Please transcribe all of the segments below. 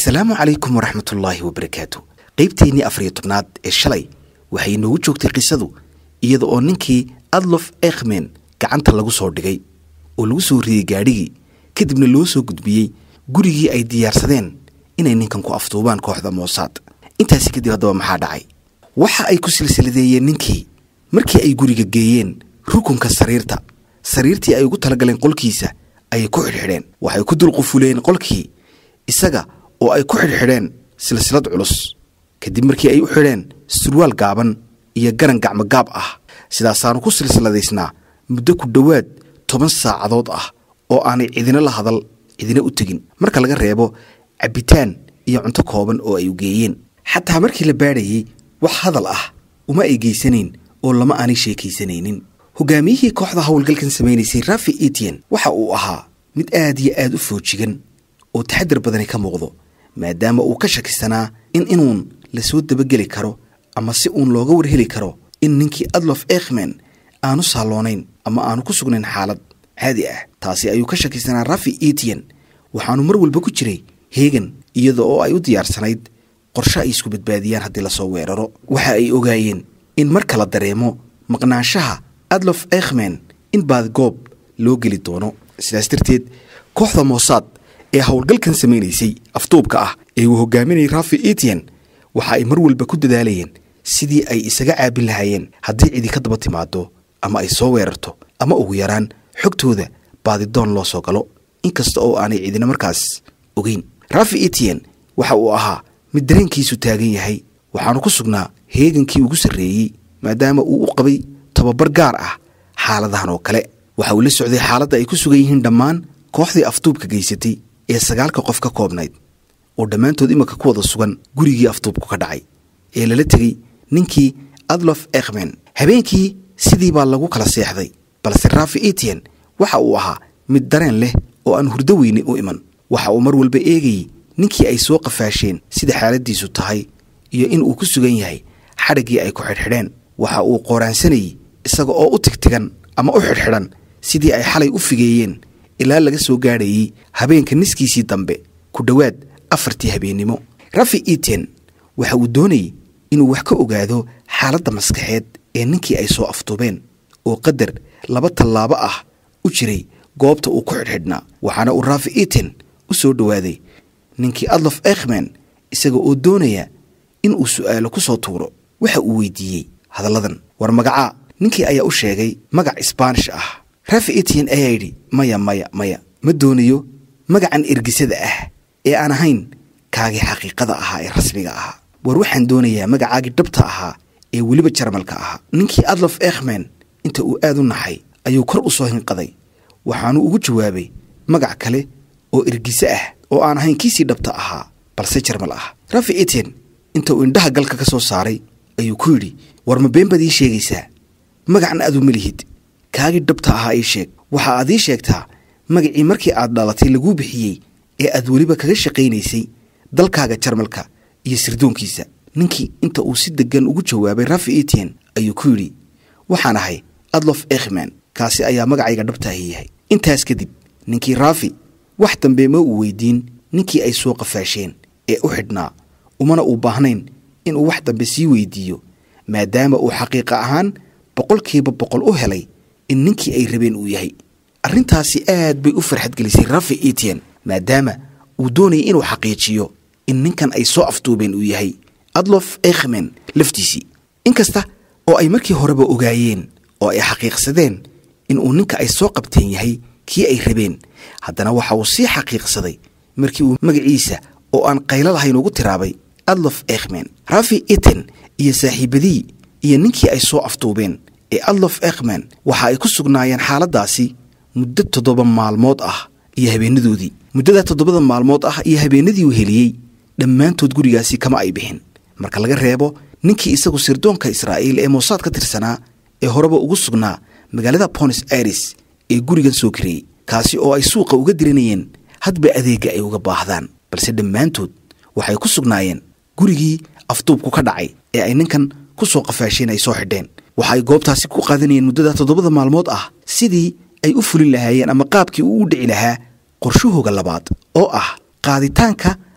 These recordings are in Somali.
asalaamu calaykum waraxmatullaahi wabarakaatu qaybteennii afariyo tobnaad ee shalay waxay inoogu joogtay qisadu iyada oo ninkii adlof ekhmen gacanta lagu soo dhigay oo lagu soo riyey gaadhigii kadibna loo soo gudbiyey gurigii ay diyaarsadeen inay ninkan ku afduubaan kooxda moosaad intaasi kadib haddaba maxaa dhacay waxa ay ku silsiladeeyeen ninkii markii ay guriga geeyeen rukunka sariirta sariirtii ay ugu talagaleen qolkiisa ayay ku xidhxidheen waxay ku dulqufuleen qolkii isaga oo ay ku xidhxidheen silsilad culus kadib markii ay u xidheen surwaal gaaban iyo garan gacmogaab ah sidaasaanu ku silsiladaysnaa muddo ku dhowaad toban saacadood ah oo aanay cidina la hadal cidina u tegin marka laga reebo cabbitaan iyo cunto kooban oo ay u geeyeen xataa markii la baadhayey wax hadal ah uma ay geysanayn oo lama aanay sheekaysanaynin hogaamiyihii kooxda howlgalkan samaynaysay rafi etian waxa uu ahaa mid aad iyo aad u foojigan oo taxadir badani ka muuqdo maadaama uu ka shakisanaa in inuun lasoo dabageli karo ama si uun looga warheli karo in ninkii adlof ekhmen aanu saalloonayn ama aanu ku sugnayn xaalad caadi ah taasi ayuu ka shakisanaa rafi etian waxaanu mar walba ku jiray heegan iyada oo ay u diyaarsanayd qorshe ay isku badbaadiyaan haddii lasoo weeraro waxa ay ogaayeen in marka la dareemo maqnaanshaha adlof ekhmen in baadgoob loo geli doono sidaas darteed kooxda moosaad ee howlgalkan samaynaysay afduubka ah ee uu hogaaminayay rafi etian waxa ay mar walba ku dadaalayeen sidii ay isaga caabin lahaayeen haddii cidi ka daba timaado ama ay soo weerarto ama ugu yaraan xogtooda baadidoon loo soo galo inkasta oo aanay cidina markaas ogeyn rafi etian waxa uu ahaa mid dareenkiisu taagan yahay waxaanu ku sugnaa heegankii ugu sarreeyey maadaama uu u qabay tababar gaar ah xaaladahan oo kale waxa uu la socday xaaladda ay ku sugan yihiin dhammaan kooxdii afduubka geysatay ee sagaalka qof ka koobnayd oo dhammaantood iminka ku wada sugan gurigii afduubku ka dhacay ee lala tegey ninkii adlof ekhmen habeenkii sidii baa lagu kala seexday balse rafi etian waxa uu ahaa mid dareen leh oo aan hurdo weyne u iman waxa uu mar walba eegayey ninkii ay soo qafaasheen sida xaaladdiisu tahay iyo in uu ku sugan yahay xadhiggii ay ku xidhxidheen waxa uu qooraansanayey isaga oo u tigtigan ama u xidhxidhan sidii ay xalay u figeeyeen ilaa laga soo gaadhayey habeenka niskiisii dambe ku dhowaad afartii habeennimo rafi eten waxa uu doonayey inuu wax ka ogaado xaaladda maskaxeed ee ninkii ay soo afduubeen oo qadar laba tallaabo ah u jiray goobta uu ku xidhxidhnaa waxaana uu rafi eten u soo dhowaaday ninkii adlof ekhmen isaga oo doonaya in uu su'aalo ku soo tuuro waxa uu weydiiyey hadalladan war magacaa ninkii ayaa u sheegay magac isbaanish ah rafi etian ayaa yidhi maya maya maya ma doonayo magacan ergisada ah ee aan ahayn kaagii xaqiiqada ahaa ee rasmiga ahaa war waxaan doonayaa magacaagii dhabta ahaa ee weliba jarmalka ahaa ninkii adlof ekhmen inta uu aad u naxay ayuu kor u soo hinqaday waxaanu ugu jawaabay magac kale oo ergise ah oo aan ahayn kiisii dhabta ahaa balse jarmal ah rafi eten inta uu indhaha galka ka soo saaray ayuu ku yidhi war ma been baad ii sheegaysaa magacna adu ma lihid kaagii dhabta ahaa ii sheeg waxa aad ii sheegtaa magacii markii aad dhalatay laguu bixiyey ee aad weliba kaga shaqaynaysay dalkaaga jarmalka iyo sirdoonkiisa ninkii inta uu si deggan ugu jawaabay rafi etian ayuu ku yidhi waxaan ahay adlof ekhmen kaasi ayaa magacayga dhabtaahi yahay intaas kadib ninkii rafi wax dambe ma uu weydiin ninkii ay soo qafaasheen ee u xidhnaa umana uu baahnayn inuu wax dambe sii weydiiyo maadaama uu xaqiiqa ahaan boqolkiiba boqol u helay in ninkii ay rabeen uu yahay arrintaasi aad bay u farxadgelisay rafi etian maadaama uu doonayay inuu xaqiijiyo in ninkan ay soo afduubeen uu yahay adlof ekhmen laftiisii inkasta oo ay markii horeba ogaayeen oo ay xaqiiqsadeen inuu ninka ay soo qabteen yahay kii ay rabeen haddana waxa uu sii xaqiiqsaday markii uu magaciisa oo aan qaylo lahayn ugu tiraabay adlof ekhmen rafi eten iyo saaxiibadii iyo ninkii ay soo afduubeen ee adlof ekhmen waxa ay ku sugnaayeen xaaladdaasi muddo toddoba maalmood ah iyo habeenadoodii muddada toddobada maalmood ah iyo habeenadii uu heliyey dhammaantood gurigaasi kama ay bixin marka laga reebo ninkii isagu sirdoonka israa'iil ee moosaad ka tirsanaa ee horeba ugu sugnaa magaalada bonis aires ee gurigan soo kareeyey kaasi oo ay suuqa uga diranayeen hadba adeegga ay uga baahdaan balse dhammaantood waxay ku sugnaayeen gurigii afduubku ka dhacay ee ay ninkan ku soo qafaasheen ay soo xidheen waxa ay goobtaasi ku qaadanayeen muddada toddobada maalmood ah sidii ay u fulin lahaayeen ama qaabkii uu u dhici lahaa qorshahooga labaad oo ah qaaditaanka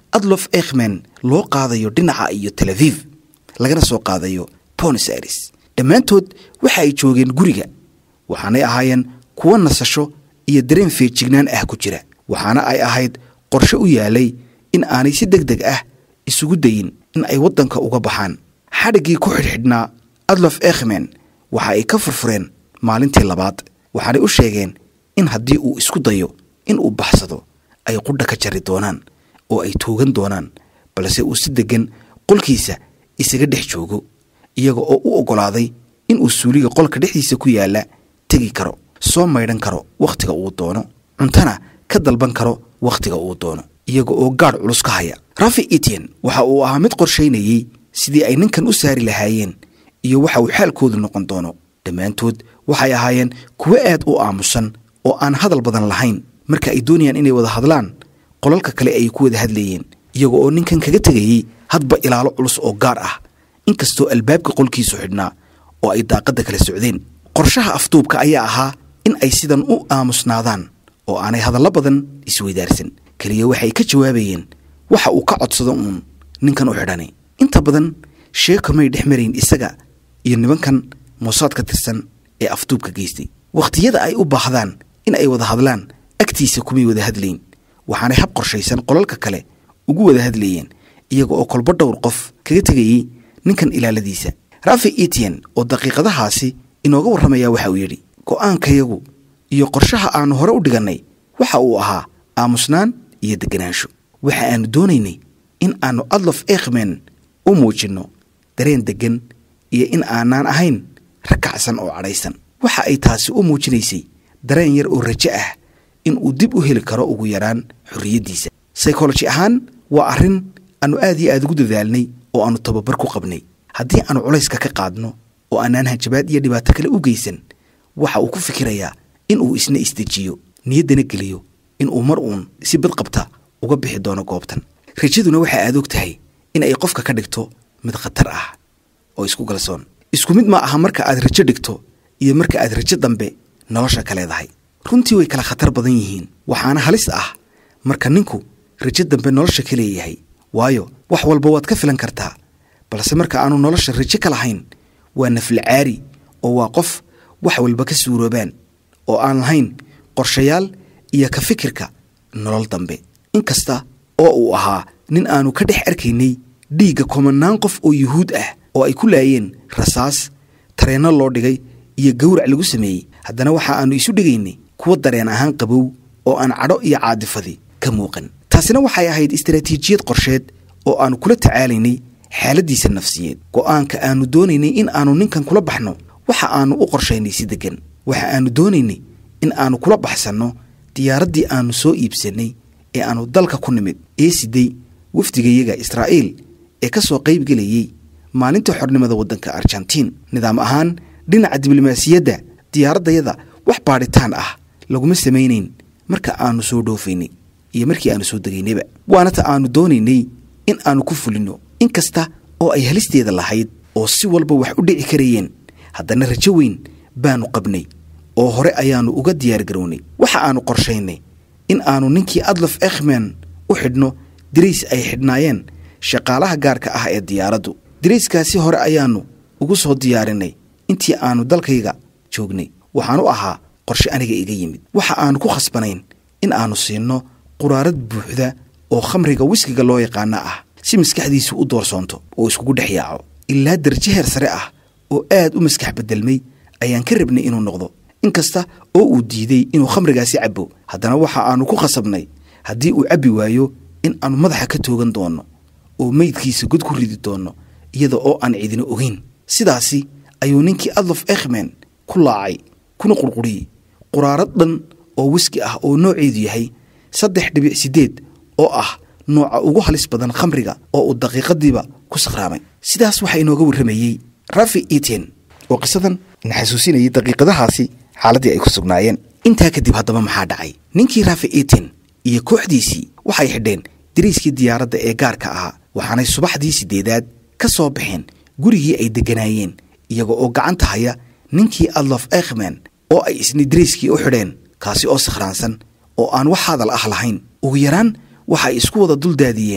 adlof ekhmen loo qaadayo dhinaca iyo tel aviv lagana soo qaadayo bonis aires dhammaantood waxa ay joogeen guriga waxaanay ahaayeen kuwo nasasho iyo dareen feejignaan ah ku jira waxaana ay ahayd qorshe u yaalay in aanay si deg deg ah isugu dayin in ay waddanka uga baxaan xadhiggii ku xidhxidhnaa adlof ekhmen waxa ay ka furfureen maalintii labaad waxaanay u sheegeen in haddii uu isku dayo in uu baxsado ay qudha ka jari doonaan oo ay toogan doonaan balse uu si deggan qolkiisa isaga dhex joogo iyaga oo u oggolaaday inuu suuliga qolka dhexdiisa ku yaalla tegi karo soo maydhan karo wakhtiga uu doono cuntana ka dalban karo wakhtiga uu doono iyaga oo gaadh culus ka haya rafi etian waxa uu ahaa mid qorshaynayey sidii ay ninkan u saari lahaayeen iyo waxa uu xaalkoodu noqon doono dhammaantood waxay ahaayeen kuwo aad u aamusan oo aan hadal badan lahayn marka ay doonayaan inay wada hadlaan qolalka kale ay ku wada hadlayeen iyaga oo ninkan kaga tegayey hadba ilaalo culus oo gaar ah inkastoo albaabka qolkiisu xidhnaa oo ay daaqadda kala socdeen qorshaha afduubka ayaa ahaa in ay sidan u aamusnaadaan oo aanay hadallo badan isweydaarsan keliya waxay ka jawaabayeen waxa uu ka codsado uun ninkan u xidhani inta badan sheeko may dhex marayn isaga iyo nibankan moosaad ka tirsan ee afduubka geystay wakhtiyada ay u baahdaan in ay wada hadlaan agtiisa kumay wada hadlayn waxaanay hab qorshaysan qolalka kale ugu wada hadlayeen iyaga oo kolbo dhowr qof kaga tegayey ninkan ilaaladiisa rafi etian oo daqiiqadahaasi inooga warramaya waxa uu yidhi go'aankayagu iyo qorshaha aannu hore u dhigannay waxa uu ahaa aamusnaan iyo deganaansho waxa aannu doonaynay in aannu adlof ekhmen u muujinno dareen deggan iyo in aanaan ahayn rakacsan oo cadhaysan waxa ay taasi u muujinaysay dareen yar oo rajo ah in uu dib u heli karo ugu yaraan xorriyaddiisa saykoloji ahaan waa arrin aannu aad iyo aad ugu dadaalnay oo aannu tababar ku qabnay haddii aannu culayska ka qaadno oo aanaan hanjabaad iyo dhibaato kale u geysan waxa uu ku fikirayaa in uu isna isdejiyo niyaddana geliyo in uu mar uun si bad qabta uga bixi doono goobtan rajaduna waxa aad og tahay in ay qofka ka dhigto mid khatar ah oo isku galsoon isku mid ma aha marka aad rajo dhigto iyo marka aad rajo dambe nolosha ka leedahay runtii way kala khatar badan yihiin waxaana halis ah marka ninku rajo dambe nolosha ka leeyahay waayo wax walba waad ka filan kartaa balse marka aanu nolosha rajo ka lahayn waa naflacaari oo waa qof wax walba ka suuroobaan oo aan lahayn qorshayaal iyo ka fikirka nolol dambe inkasta oo uu ahaa nin aanu ka dhex arkaynay dhiigga komanaan qof oo yuhuud ah oo ay ku laayeen rasaas tareenno loo dhigay iyo gawrac lagu sameeyey haddana waxa aannu isu dhigaynay kuwa dareen ahaan qabow oo aan cadho iyo caadifadi ka muuqan taasina waxay ahayd istaraatiijiyad qorsheed oo aannu kula tacaalaynay xaaladdiisa nafsiyeed go'aanka aannu doonaynay in aannu ninkan kula baxno waxa aannu u qorshaynay si deggan waxa aannu doonaynay in aannu kula baxsanno diyaaraddii aannu soo iibsannay ee aannu dalka ku nimid ee siday wafdigayaga israa'iil ee ka soo qayb gelayey maalinta xornimada waddanka argentiin nidaam ahaan dhinaca diblomaasiyadda diyaaraddayada wax baadhitaan ah laguma samaynayn marka aannu soo dhoofaynay iyo markii aannu soo degaynayba waana ta aannu doonaynay in aannu ku fulinno in kasta oo ay halisteeda lahayd oo si walba wax u dhici karayeen haddana rajo weyn baannu qabnay oo hore ayaannu uga diyaar garownay waxa aannu qorshaynay in aannu ninkii adlof ekhmen u xidhno dirays ay xidhnaayeen shaqaalaha gaarka ah ee diyaaraddu dirayskaasi hore ayaannu ugu soo diyaarinay intii aannu dalkayga joognay waxaanu ahaa qorshe aniga iga yimid waxa aannu ku khasbanayn in aannu siinno quraarad buuxda oo khamriga wiskiga loo yaqaana ah si maskaxdiisu u doorsoonto oo iskugu dhex yaaco ilaa darajo heer sare ah oo aad u maskax beddelmay ayaan ka rabnay inuu noqdo inkasta oo uu diiday inuu khamrigaasi cabbo haddana waxa aannu ku khasabnay haddii uu cabbi waayo in aannu madaxa ka toogan doonno oo meydkiisa god ku ridi doonno iyada oo aan cidina ogeyn sidaasi ayuu ninkii adlof ekhmen ku laacay kuna qurquriyey quraarad dhan oo wiski ah oo nooceedu yahay saddex dhibic siddeed oo ah nooca ugu halis badan khamriga oo uu daqiiqadiiba ku sakhraamay sidaas waxaa inooga warramayey rafi eten oo qisadan na xasuusinayay daqiiqadahaasi xaaladdii ay ku sugnaayeen intaa kadib haddaba maxaa dhacay ninkii rafi eten iyo kooxdiisii waxay xidheen dariiskii diyaaradda ee gaarka ahaa waxaanay subaxdii siddeedaad ka soo baxeen gurigii ay degganaayeen iyaga oo gacanta haya ninkii adlof ekhmen oo ay isna dariiskii u xidheen kaasi oo sakhraansan oo aan wax hadal ah lahayn ugu yaraan waxay isku wada duldaadiyeen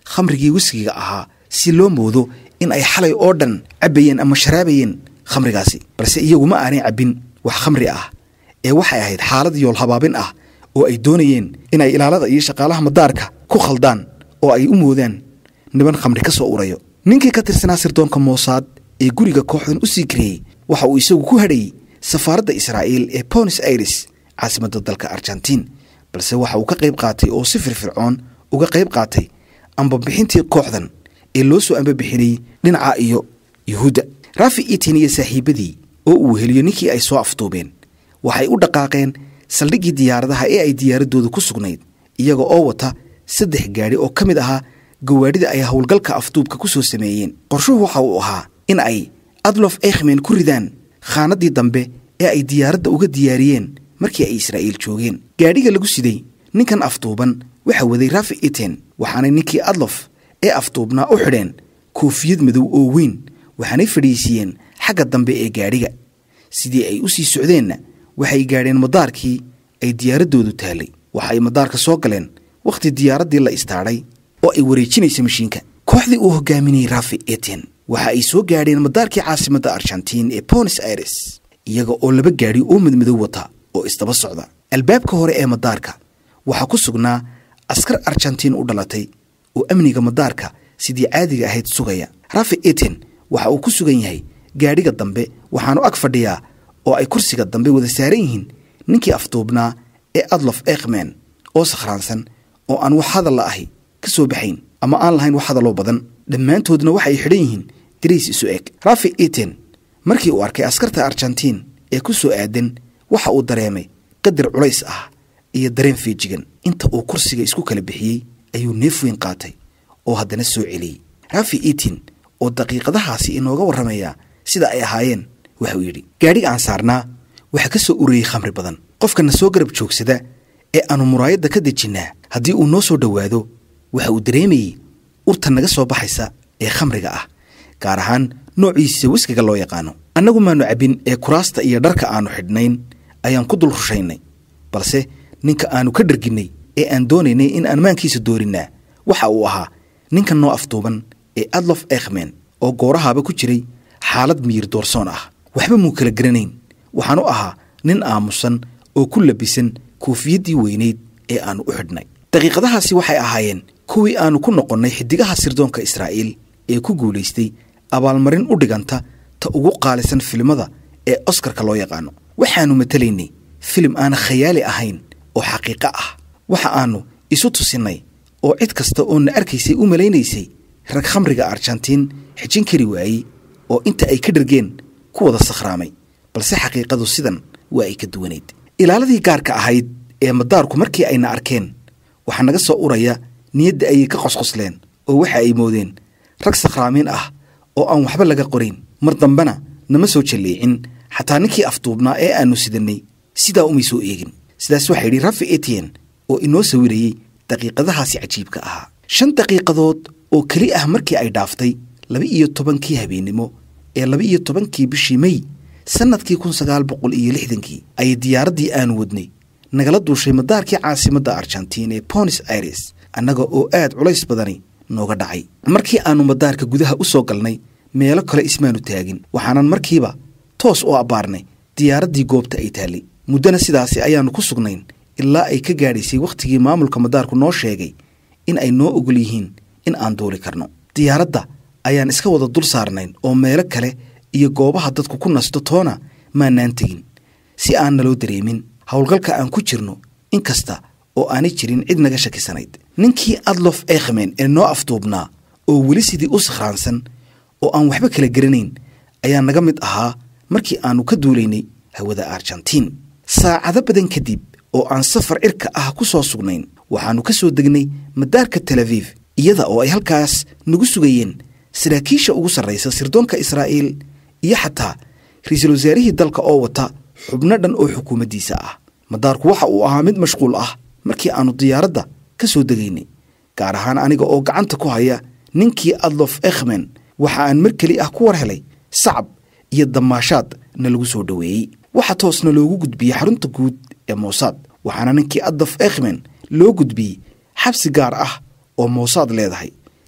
khamrigii wiskiga ahaa si loo moodo in ay xalay oo dhan cabbayeen ama sharaabayeen khamrigaasi balse iyagu ma aanay cabbin wax khamri ah ee waxay ahayd xaalad yool habaabin ah oo ay doonayeen inay ilaalada iyo shaqaalaha madaarka ku khaldaan oo ay u moodaan niban khamri ka soo urayo ninkii ka tirsanaa sirdoonka moosaad ee guriga kooxdan u sii kareeyey waxa uu isagu ku hadhayey safaaradda israa'iil ee bonis aires caasimadda dalka argentiin balse waxa uu ka qayb qaatay oo si firfircoon uga qayb qaatay ambabixintii kooxdan ee loo soo ambabixinayey dhinaca iyo yuhuudda raafi itin iyo saaxiibadii oo uu heliyo ninkii ay soo afduubeen waxay u dhaqaaqeen saldhiggii diyaaradaha ee ay diyaaraddooda ku sugnayd iyaga oo wata saddex gaadhi oo ka mid ahaa gawaadhida ay howlgalka afduubka ku soo sameeyeen qorshuhu waxa uu ahaa in ay adlof ekhmen ku ridaan khaanaddii dambe ee ay diyaaradda uga diyaariyeen markii ay israa'iil joogeen gaadhiga lagu siday ninkan afduuban waxa waday raafi iten waxaanay ninkii adlof ee afduubnaa u xidheen koofiyad madow oo weyn waxaanay fadhiisiiyeen xagga dambe ee gaadhiga sidii ay u sii socdeenna waxay gaadheen madaarkii ay diyaaraddoodu taallay waxaay madaarka soo galeen wakhti diyaaraddii la istaadhay oo ay wareejinaysa mashiinka kooxdii uu hogaaminayey raafi eten waxa ay soo gaadheen madaarkii caasimadda argentiin ee bonis aires iyaga oo laba gaadhi oo madmadow wata oo isdaba socda albaabka hore ee madaarka waxaa ku sugnaa askar argentiin u dhalatay oo amniga madaarka sidii caadiga ahayd sugaya raafi eten waxa uu ku sugan yahay gaadhiga dambe waxaanu ag fadhiyaa oo ay kursiga dambe wada saaran yihiin ninkii afduubnaa ee adlof ekhmen oo sakhraansan oo aan wax hadalla ahi ka soo baxayn ama aan lahayn wax hadalloo badan dhammaantoodna waxay xidhan yihiin dariis isu eg raafi eten markii uu arkay askarta argentiin ee ku soo aadan waxa uu dareemay qadar culays ah iyo dareen feejigan inta uu kursiga isku kala bixiyey ayuu neef weyn qaatay oo haddana soo celiyey raafi etin oo daqiiqadahaasi inooga warramayaa sida ay ahaayeen waxauu yidhi gaadhiga aan saarnaa waxaa ka soo urayey khamri badan qofkana soo garab joogsada ee aanu muraayadda ka dejinnaa haddii uu noo soo dhowaado waxa uu dareemayey urta naga soo baxaysa ee khamriga ah gaar ahaan noociisa wiskiga loo yaqaano annagu maanu cabbin ee kuraasta iyo dharka aannu xidhnayn ayaan ku dul rushaynay balse ninka aannu ka dharginnay ee aan doonaynay in aan maankiisa doorinnaa waxa uu ahaa ninkan noo afduuban ee adlof ekhmen oo goorahaaba ku jiray xaalad miyir doorsoon ah waxba muu kala garanayn waxaanu ahaa nin aamusan oo ku labisan koofiyaddii weynayd ee aannu u xidhnay daqiiqadahaasi waxay ahaayeen kuwii aannu ku noqonnay xiddigaha sirdoonka israa'iil ee ku guulaystay abaalmarin u dhiganta ta ugu qaalisan filimada ee oskarka loo yaqaano waxaannu matelaynay filim aan khayaali ahayn oo xaqiiqo ah waxa aannu isu tusinnay oo cid kasta oo na arkaysay u malaynaysay rag khamriga argentiin xijin kari waayey oo inta ay ka dhargeen ku wada sakhraamay balse xaqiiqadu sidan waa ay ka duwanayd ilaaladii gaarka ahayd ee madaarku markii ayna arkeen waxaa naga soo uraya niyadda ayay ka qosqosleen oo waxa ay moodeen rag sakhraamiin ah oo aan waxba laga qorayn mar dambena nama soo jalleecin xataa ninkii afduubnaa ee aannu sidannay sidaa umay soo eegin sidaas waxaa yidhi rafi etien oo inoo sawirayey daqiiqadahaasi cajiibka ahaa shan daqiiqadood oo keli ah markii ay dhaaftay laba iyo tobankii habeennimo ee laba iyo tobankii bishii mey sannadkii kun sagaal boqol iyo lixdankii ayay diyaaraddii aanu wadnay nagala duushay madaarkii caasimadda argentiin ee bonis aires annaga oo aad culays badani nooga dhacay markii aannu madaarka gudaha u soo galnay meelo kale ismaanu taagin waxaanan markiiba toos u abbaarnay diyaaraddii goobta ay taallay muddana sidaasi ayaannu ku sugnayn ilaa ay ka gaadhaysay wakhtigii maamulka madaarku noo sheegay in ay noo ogol yihiin in aan duuli karno diyaaradda ayaan iska wada dul saarnayn oo meelo kale iyo goobaha dadku ku nasto toona maanaan tegin si aan naloo dareemin howlgalka aan ku jirno in kasta oo aanay jirin cid naga shakisanayd ninkii adlof ekhmen ee noo afduubnaa oo weli sidii u sakhraansan oo aan waxba kala garanayn ayaa naga mid ahaa markii aannu ka duulaynay hawada argentiin saacado badan kadib oo aan safar cirka ah ku soo sugnayn waxaannu ka soo degnay madaarka tel aviv iyada oo ay halkaas nagu sugayeen saraakiisha ugu sarraysa sirdoonka israa'iil iyo xataa ra-iisul wasaarihii dalka oo wata xubno dhan oo xukuumaddiisa ah madaarku waxa uu ahaa mid mashquul ah markii aannu diyaaradda ka soo degaynay gaar ahaan aniga oo gacanta ku haya ninkii adlof ekhmen waxa aan mar keli ah ku war helay sacab iyo damaashaad na lagu soo dhoweeyey waxa toosna loogu gudbiyey xarunta guud ee moosaad waxaana ninkii adlof ekhmen loo gudbiyey xabsi gaar ah oo moosaad leedahay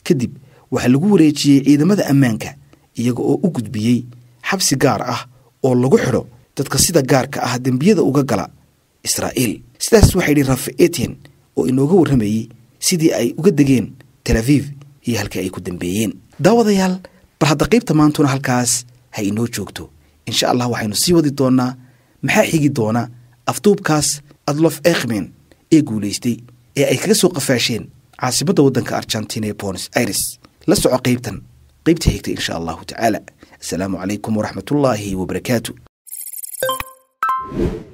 kadib waxaa lagu wareejiyey ciidamada ammaanka iyaga oo u gudbiyey xabsi gaar ah oo lagu xidho dadka sida gaarka ah dembiyada uga gala israa'iil sidaas waxaa yidhi rafe etian oo inooga warramayey sidii ay uga degeen tel aviv iyo halkii ay ku dambeeyeen daawadayaal bal hadda qaybta maantuna halkaas ha inoo joogto insha allah waxaynu sii wadi doonnaa maxaa xigi doona afduubkaas adlof ekhmen ee guulaystay ee ay kaga soo qafaasheen caasimadda waddanka argentina ee bonos aires la soco qaybtan qaybta xigta insha allahu tacaala asalaamu calaykum waraxmatullaahi wabarakaatu